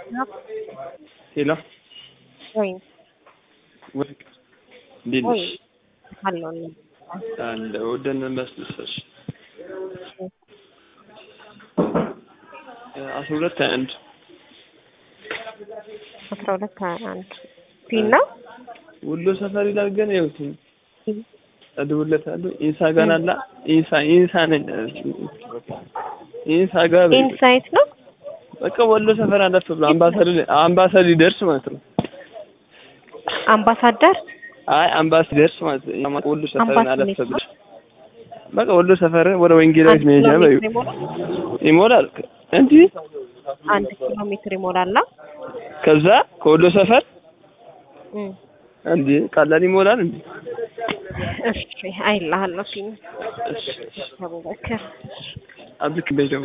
ሄሎ ወይ ወርቅ እንዴት ወይ ነሽ? አለሁልህ። አለሁ ደህና መስልሰሽ አስራ ሁለት ሀያ አንድ አስራ ሁለት ሀያ አንድ ፊና ወሎ ሰፈር ይላል ግን ይኸውት እደውልለታለሁ ኢንሳ ጋር አላ ኢንሳ ኢንሳ ነኝ ኢንሳ ጋር በይ። ኢንሳይት ነው። በቃ ወሎ ሰፈር አለፍ ብሎ አምባሰል አምባሰል ሊደርስ ማለት ነው። አምባሳደር አይ አምባሰል ሊደርስ ማለት ነው። ወሎ ሰፈር አምባሰል አለፍ የት ብሎ በቃ ወሎ ሰፈር ወደ ወንጌላዊት አንድ መሄጃ ኪሎ በይው ሜትር ይሞላል። ይሞላል እንዲህ አንድ ኪሎ ሜትር ይሞላላ። ከዛ ከወሎ ሰፈር እም፣ እንዴ ቀላል ይሞላል እንዴ? እሺ አይልሃለሁ ፊና እሺ አቡበከር አብልክ በይ ደግሞ